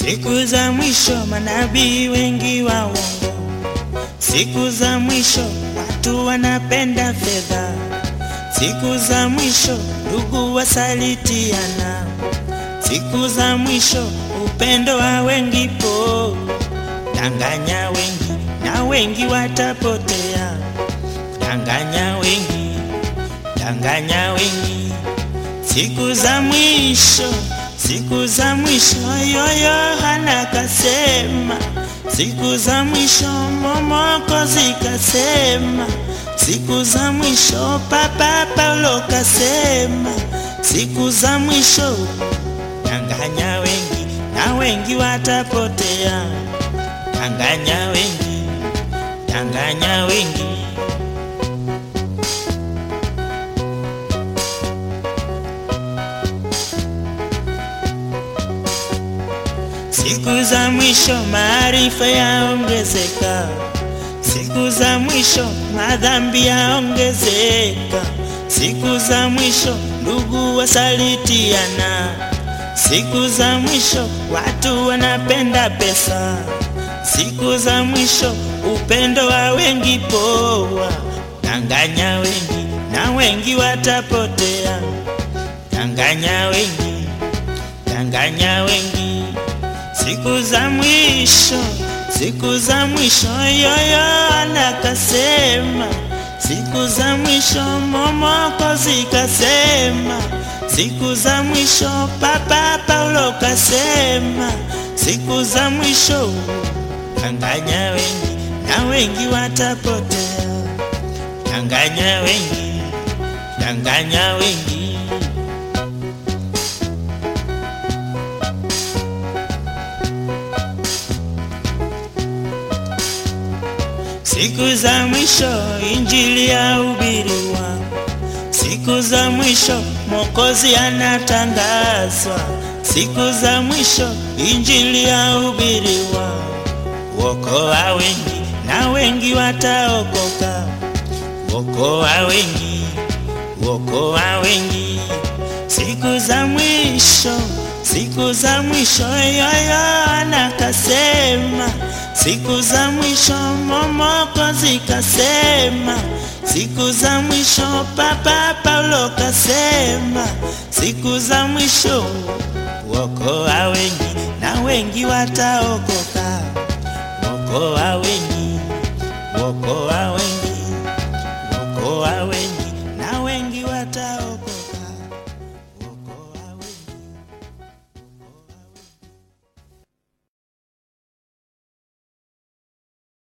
Siku za mwisho manabii wengi wa uongo. Siku za mwisho watu wanapenda fedha. Siku za mwisho ndugu wasalitiana. Siku za mwisho upendo wa wengi po. Danganya wengi na wengi watapotea. Danganya wengi, danganya wengi. Siku za mwisho, siku za mwisho, yoyo hana kasema. Siku za mwisho, momoko zikasema. Siku za mwisho, papa Paulo kasema. Siku za mwisho, danganya wengi na wengi watapotea. Danganya wengi, danganya wengi. Siku za mwisho maarifa yaongezeka, siku za mwisho madhambi yaongezeka, siku za mwisho ndugu wasalitiana, siku za mwisho watu wanapenda pesa, siku za mwisho upendo wa wengi poa. Danganya wengi na wengi watapotea, danganya wengi, danganya wengi siku za mwisho, siku za mwisho, yoyo anakasema. Siku za mwisho, momoko zikasema. Siku za mwisho, papa Paulo kasema. Siku za mwisho, danganya wengi na wengi watapotea. Danganya wengi, danganya wengi. Siku za mwisho injili yahubiriwa, siku za mwisho Mwokozi anatangazwa, siku za mwisho injili yahubiriwa, wokoa wengi na wengi wataokoka, wokoa wengi, wokoa wengi, siku za mwisho, siku za mwisho yoyo anakasema Siku za mwisho momoko zikasema, siku za mwisho papa Paulo kasema, siku za mwisho wokoa wengi na wengi wataokoka, wokoa wengi, wokoa wengi, wokoa wengi na wengi wataokoka.